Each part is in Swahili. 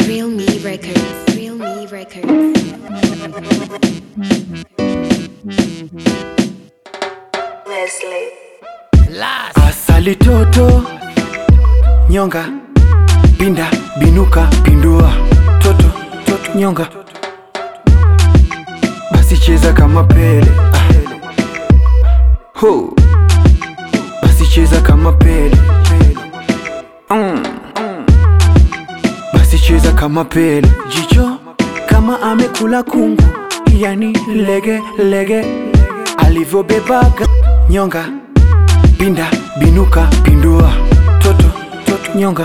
Real Me Records. Real Me Records. Leslie. Asali toto nyonga pinda binuka pindua toto toto nyonga basi cheza kama pele ah. Ho. basi cheza kama pele mm. basi cheza kama pele jicho kama amekula kungu yani lege lege alivyobebaga nyonga pinda binuka pindua toto toto nyonga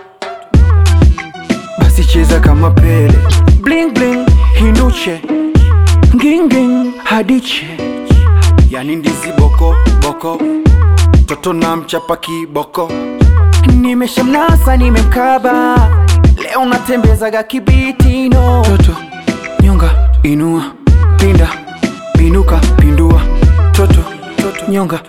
basi cheza kama pele bling bling hinuche nginging hadiche yani ndizi boko boko toto na mchapa kiboko nimeshamnasa nimemkaba leo natembezaga kibitino toto nyonga inua pinda binuka pindua toto toto nyonga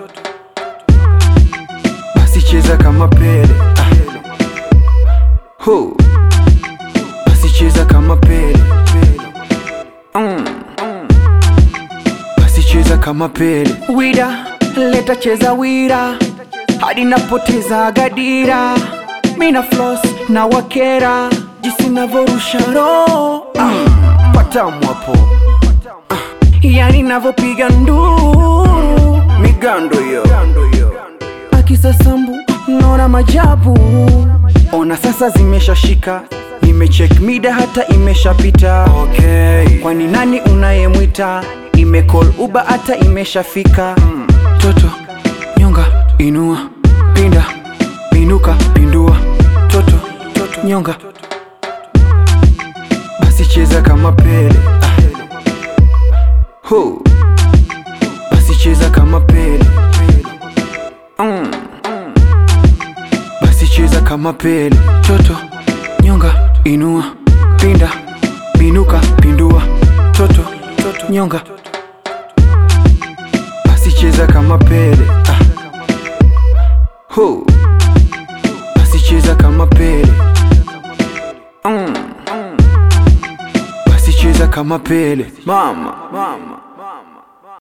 basi cheza kama pele ah. Ho. basi cheza kama pele mm. basi cheza kama pele wida leta cheza wira hadi napoteza gadira mina flos na wakera jisi navorusha roho ah. patamu hapo yani navyopiga nduru migando hiyo akisasambu naona majabu ona sasa zimeshashika nimechek mida hata imeshapita okay. kwani nani unayemwita imecall uba hata imeshafika mm. toto nyonga inua pinda binuka pindua toto toto nyonga basi cheza kama pele ah. Ho. basi cheza kama pele mm. basi cheza kama pele toto nyonga inua pinda binuka pindua toto toto nyonga basi cheza kama pele ah. Ho. basi cheza kama pele mm. basi cheza kama pele mama, mama.